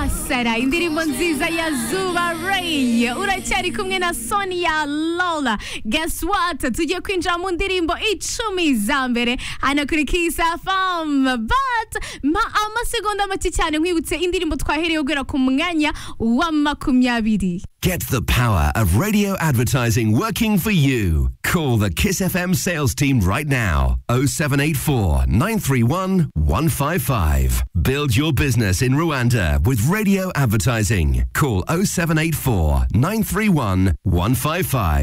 Sera indirimbo nziza ya Zuba Ray uracyari kumwe na Sonia Lola guess what tugiye kwinjira mu ndirimbo icumi za mbere hano kuri Kiss FM but ma amasegonda make cyane nkwibutse indirimbo twahereyeho guhera ku mwanya wa makumyabiri Get the power of radio advertising working for you. Call the Kiss FM sales team right now. 0784 931 155. Build your business in Rwanda with radio advertising. Call 0784 931 155.